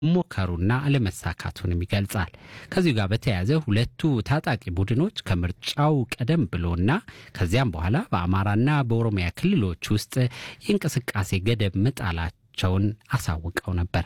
ሞከሩና አለመሳካቱንም ይገልጻል። ከዚሁ ጋር በተያያዘ ሁለቱ ታጣቂ ቡድኖች ከምርጫው ቀደም ብሎና ከዚያም በኋላ በአማራና በኦሮሚያ ክልሎች ውስጥ የእንቅስቃሴ ገደብ መጣላቸውን አሳውቀው ነበር።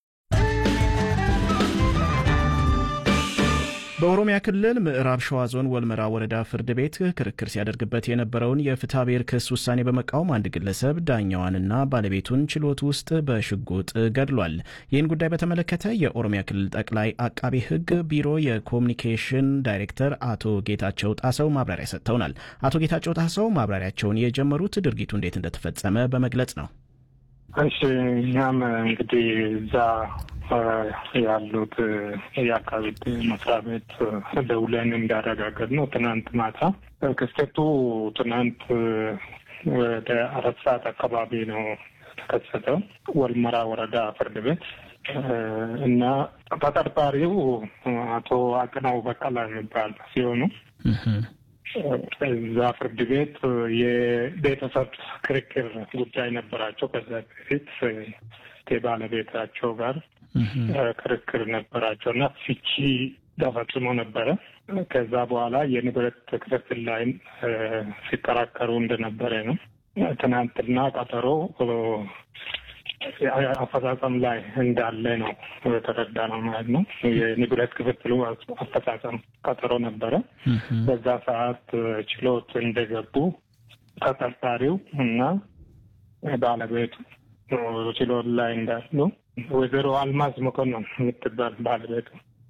በኦሮሚያ ክልል ምዕራብ ሸዋ ዞን ወልመራ ወረዳ ፍርድ ቤት ክርክር ሲያደርግበት የነበረውን የፍትሐ ብሔር ክስ ውሳኔ በመቃወም አንድ ግለሰብ ዳኛዋንና ባለቤቱን ችሎት ውስጥ በሽጉጥ ገድሏል። ይህን ጉዳይ በተመለከተ የኦሮሚያ ክልል ጠቅላይ አቃቤ ሕግ ቢሮ የኮሚኒኬሽን ዳይሬክተር አቶ ጌታቸው ጣሰው ማብራሪያ ሰጥተውናል። አቶ ጌታቸው ጣሰው ማብራሪያቸውን የጀመሩት ድርጊቱ እንዴት እንደተፈጸመ በመግለጽ ነው። እሺ እኛም እንግዲህ እዛ ያሉት የአካባቢ መስሪያ ቤት ደውለን እንዳረጋገጥ ነው ትናንት ማታ ክስተቱ ትናንት ወደ አራት ሰዓት አካባቢ ነው የተከሰተው ወልመራ ወረዳ ፍርድ ቤት እና ተጠርጣሪው አቶ አቅናው በቀላ የሚባል ሲሆኑ እዛ ፍርድ ቤት የቤተሰብ ክርክር ጉዳይ ነበራቸው። ከዛ በፊት ከባለቤታቸው ጋር ክርክር ነበራቸው እና ፍቺ ተፈጽሞ ነበረ። ከዛ በኋላ የንብረት ክፍፍል ላይም ሲከራከሩ እንደነበረ ነው። ትናንትና ቀጠሮ አፈጻጸም ላይ እንዳለ ነው የተረዳ ነው ማለት ነው። የንብረት ክፍፍሉ አፈጻጸም ቀጠሮ ነበረ። በዛ ሰዓት ችሎት እንደገቡ ተጠርጣሪው እና ባለቤቱ ችሎት ላይ እንዳሉ ወይዘሮ አልማዝ መኮንን የምትባል ባለቤቱ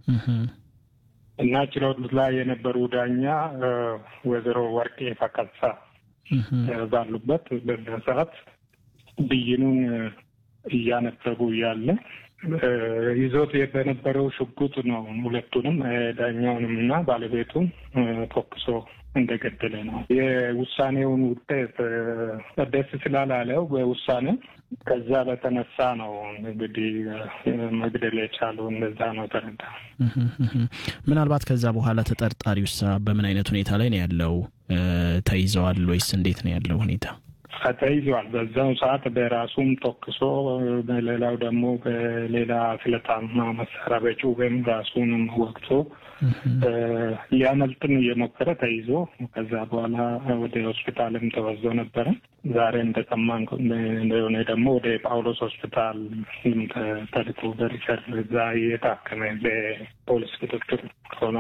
እና ችሎት ላይ የነበሩ ዳኛ ወይዘሮ ወርቄ ፈቀሳ ባሉበት በዛ ሰዓት ብይኑን እያነበቡ እያለ ይዞት በነበረው ሽጉጥ ነው ሁለቱንም ዳኛውንም እና ባለቤቱን ተኩሶ እንደገደለ ነው። የውሳኔውን ውጤት ደስ ስላላለው በውሳኔ ከዛ በተነሳ ነው እንግዲህ መግደል የቻሉ እንደዛ ነው ተረዳ። ምናልባት ከዛ በኋላ ተጠርጣሪውሳ በምን አይነት ሁኔታ ላይ ነው ያለው? ተይዘዋል ወይስ እንዴት ነው ያለው ሁኔታ? ተይዟል። በዛው ሰዓት በራሱም ተኩሶ በሌላው ደግሞ በሌላ ስለታማ መሳሪያ በጩቤም ራሱንም ወቅቶ ሊያመልጥም እየሞከረ ተይዞ ከዛ በኋላ ወደ ሆስፒታልም ተወዞ ነበረ። ዛሬ እንደሰማን እንደሆነ ደግሞ ወደ ጳውሎስ ሆስፒታል ተልኮ በሪፈር እዛ እየታከመ በፖሊስ ክትትል ሆኖ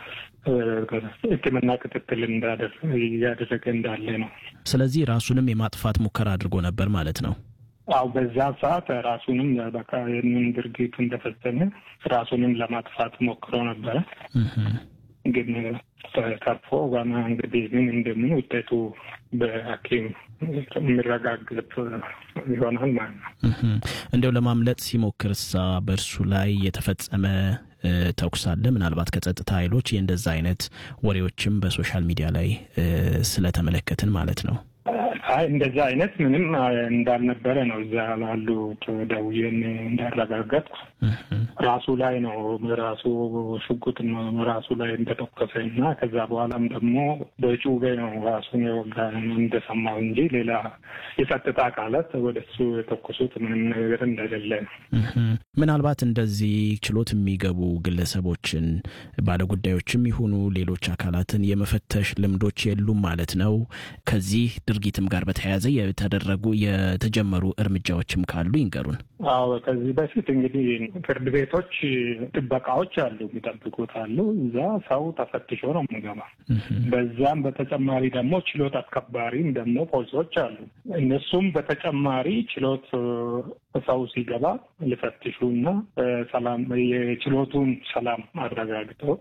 ሕክምና ክትትል እያደረገ እንዳለ ነው። ስለዚህ ራሱንም የማጥፋት ሙከራ አድርጎ ነበር ማለት ነው። አው በዛ ሰዓት ራሱንም በቃ ይህንን ድርጊቱ እንደፈጸመ ራሱንም ለማጥፋት ሞክሮ ነበረ። ግን ተርፎ ዋና እንግዲህ ምን እንደምን ውጤቱ በሐኪም የሚረጋገጥ ይሆናል ማለት ነው። እንደው ለማምለጥ ሲሞክርሳ በእርሱ ላይ የተፈጸመ ተኩስ አለ? ምናልባት ከጸጥታ ኃይሎች የእንደዛ አይነት ወሬዎችም በሶሻል ሚዲያ ላይ ስለተመለከትን ማለት ነው። አይ እንደዛ አይነት ምንም እንዳልነበረ ነው እዛ ላሉት ደውዬን እንዳረጋገጥኩ ራሱ ላይ ነው ራሱ ሽጉጥ ራሱ ላይ እንደተኮሰ እና ከዛ በኋላም ደግሞ በጩቤ ነው ራሱን የወጋ እንደሰማው እንጂ ሌላ የጸጥታ አካላት ወደ እሱ የተኮሱት ምንም ነገር እንደሌለ ነው። ምናልባት እንደዚህ ችሎት የሚገቡ ግለሰቦችን ባለጉዳዮችም ይሁኑ ሌሎች አካላትን የመፈተሽ ልምዶች የሉም ማለት ነው። ከዚህ ድርጊትም ጋር በተያያዘ የተደረጉ የተጀመሩ እርምጃዎችም ካሉ ይንገሩን። አዎ ከዚህ በፊት እንግዲህ ፍርድ ቤቶች ጥበቃዎች አሉ፣ የሚጠብቁት አሉ። እዛ ሰው ተፈትሾ ነው የሚገባ። በዛም በተጨማሪ ደግሞ ችሎት አስከባሪም ደግሞ ፖሊሶች አሉ። እነሱም በተጨማሪ ችሎት ሰው ሲገባ ሊፈትሹ እና ሰላም የችሎቱን ሰላም አረጋግጠው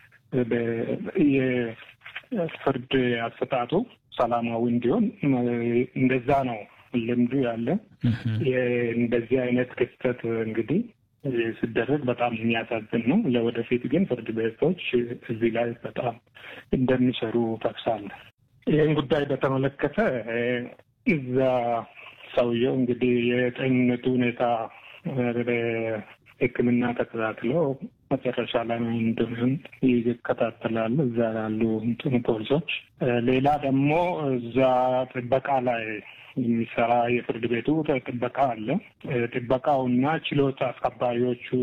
የፍርድ አሰጣጡ ሰላማዊ እንዲሆን እንደዛ ነው ልምዱ ያለ። እንደዚህ አይነት ክስተት እንግዲህ ሲደረግ በጣም የሚያሳዝን ነው። ለወደፊት ግን ፍርድ ቤቶች እዚህ ላይ በጣም እንደሚሰሩ ጠቅሳለ። ይህን ጉዳይ በተመለከተ እዛ ሰውየው እንግዲህ የጤንነቱ ሁኔታ ሕክምና ተከታትለው መጨረሻ ላይ እንደምን ይከታተላሉ እዛ ያሉ እንትኑ ፖሊሶች። ሌላ ደግሞ እዛ ጥበቃ ላይ የሚሰራ የፍርድ ቤቱ ጥበቃ አለ። ጥበቃውና ችሎት አስከባሪዎቹ